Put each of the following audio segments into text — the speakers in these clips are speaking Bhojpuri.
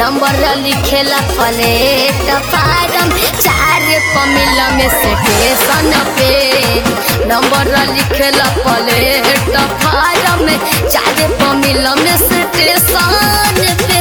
नंबर लिखेला प्लेट फारम चार पमिल में स्टेशन पे नंबर लिखेला प्लेट फारम चार पमिल में स्टेशन पे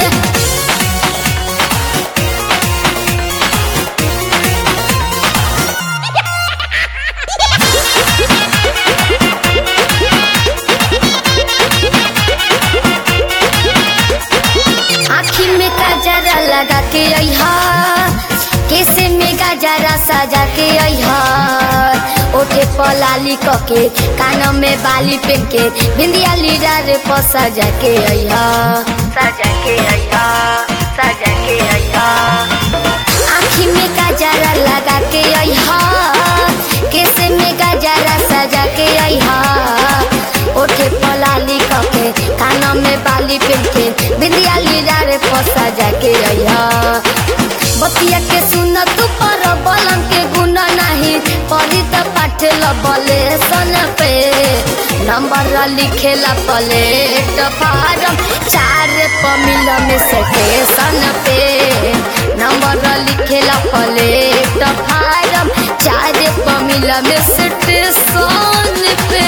आखी में गजरा लगा के अहा केसे में गजरा सजा के अहा ओठे पलाली कके कान में बाली पेन के बिंदिया लीरा रे पर सजा के अहा सजा के अहा सजा के अहा आखी में गजरा लगा के अहा केसे में गजरा सजा के अहा ओठे पलाली कके कान में बाली पेन के बिंदिया लीरा रे फसा जाके अइहा बतिया के सुन तू पर बलम के गुण नहीं पढ़ी त पाठ लबले सन पे नंबर लिखेला प्लेट फारम चार पमिल में स्टेशन पे नंबर लिखेला प्लेट फारम चार पमिल में स्टेशन पे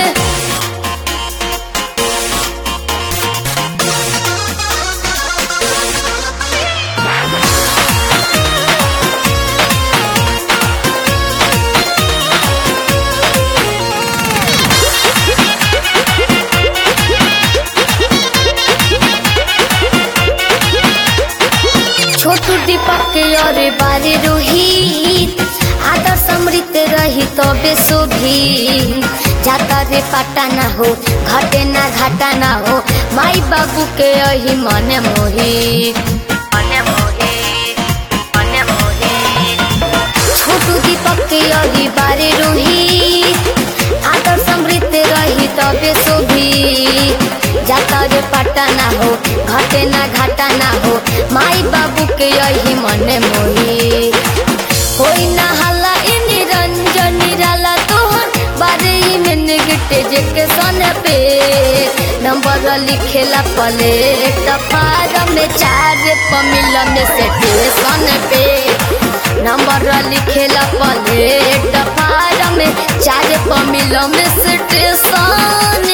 छोटू दीपक के अरे बारे रोहित आदर समृत रही तबे शोभी जाता रे पाटा ना हो घटे ना घाटा ना हो माई बाबू के अही मने मोही मने मोही मने मोही छोटू दीपक के अही बारे रोहित आदर समृत रही तबे शोभी जाता रे पाटा ना हो घटे ना घाटा ना हो माई बाबू के यही मने मोही कोई ना हल्ला इ निरंजन निराला तोहर बारे ही में निगटे जेके सन पे नंबर लिखेला प्लेट फारम में चार पमिल में स्टेशन पे नंबर लिखेला प्लेट फारम में चार पमिल में स्टेशन